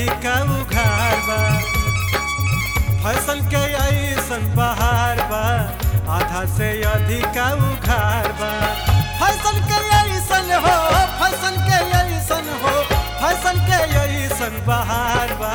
अधिक उघार बा फैशन के ऐसन बहार बा आधा से अधिक उघार बा फैशन के ऐसन हो फैशन के ऐसन हो फैशन के ऐसन बहार बा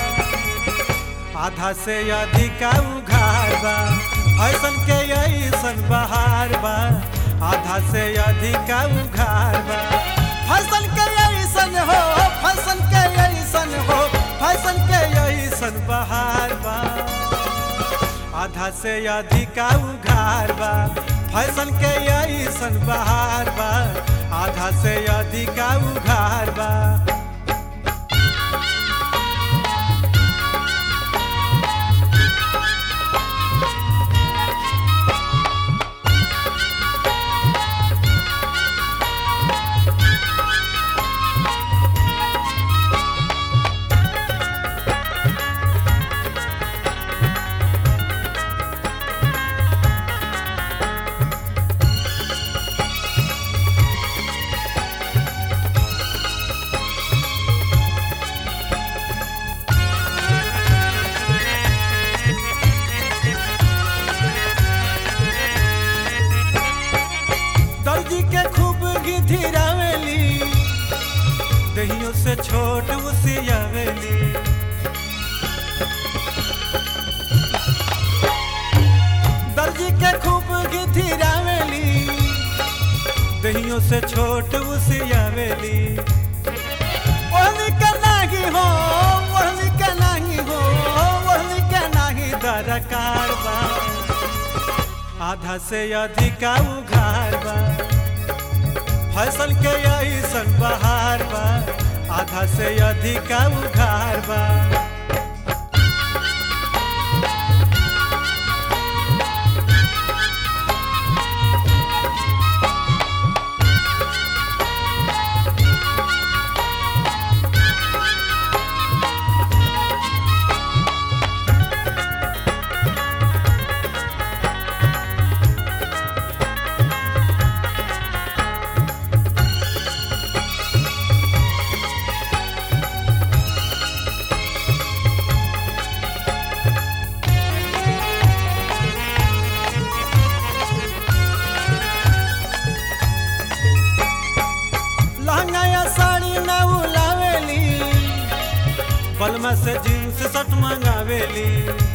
आधा से अधिक उघार बा फैशन के ऐसन बहार बा आधा से अधिक उघार बा फैशन के ऐसन हो फैशन के ऐसन हो फैशन के ऐसन बहार बा आधा से अधिक उघार बा फैशन के ऐसन बहार बा आधा से अधिक उघार बा दर्जी के खूब घिधिरावेली दहियों से छोट उसियावेली दर्जी के खूब घिधिरावेली दहियों से छोट उसियावेली ओढ़नी के नाही हो ओढ़नी के नाही हो ओढ़नी के नाही दरकार बा आधा से अधिक उघार बा फसल के ऐसन बहार बा आधा से अधिक उघार बा लहंगा या साड़ी न उलावेली बलमा से जींस शर्ट मंगावेली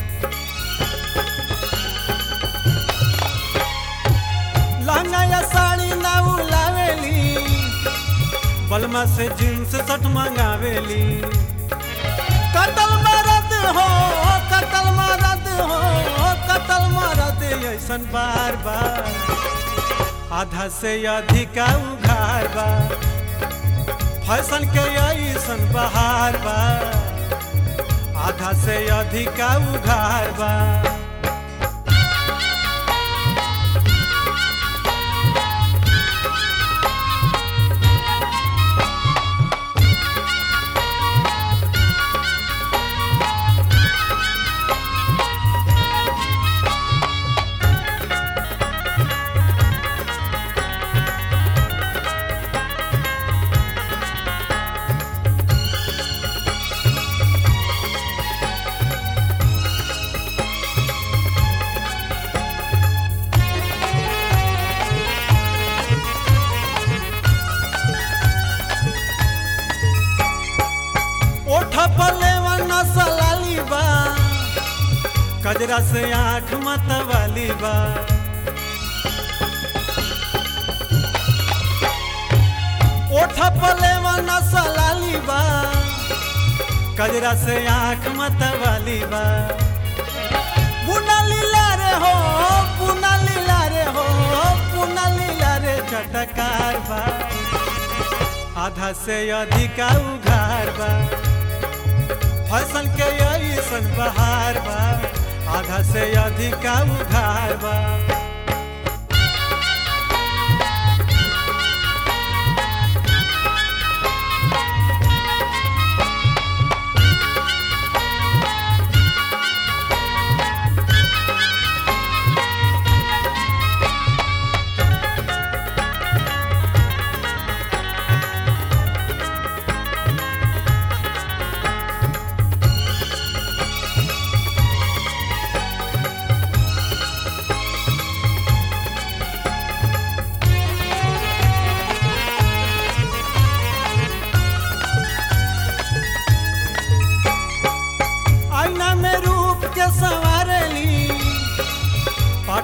लहंगा या साड़ी न उलावेली बलमा से जींस शर्ट मंगावेली कतल मरद हो कतल मरद हो कतल मरद ऐसन बार बार आधा से अधिक उघार बा फैशन के ऐसन बहार बा आधा से अधिक उघार बा ओठ पले नसलाली बा कजरा से आँख मतवाली बा ओठ पले नसलाली बा कजरा से आँख मतवाली बा पुना लीला रे हो पुना लीला रे हो पुना लीला रे चटकार बा आधा से अधिक उघार बा फसल के ऐसन बहार बा आधा से अधिक उघार बा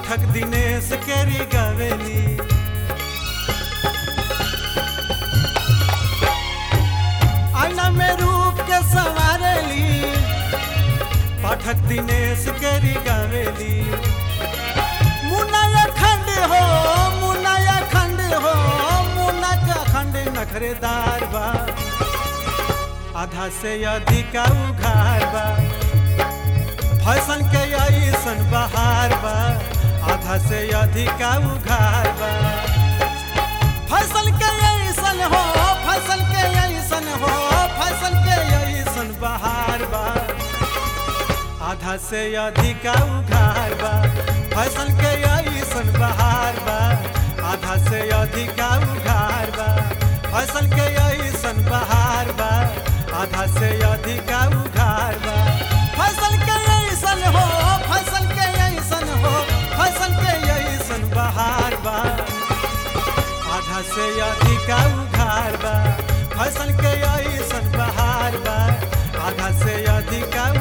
पाठक दिनेश केरी गवेली आईना में रूप के संवारेली पाठक दिनेश केरी गवेली मुन्ना खंड हो मुन्ना खंड हो मुन्ना का खंड नखरेदार बा आधा से अधिक उघार बा फैशन के ऐसन बहार बा आधा से अधिक उघार बा फैशन के ऐसन हो फैशन के ऐसन हो फैशन के ऐसन बहार बा आधा से अधिक उघार बा फैशन के ऐसन बहार बा आधा से अधिक उघार बा फैशन के ऐसन बहार बा आधा से अधिक उघार बा फैशन के ऐसन हो फैशन के ऐसन हो फैशन के ऐसन बहार बा आधा से अधिक उघार बा फैशन के ऐसन बहार बा आधा से अधिक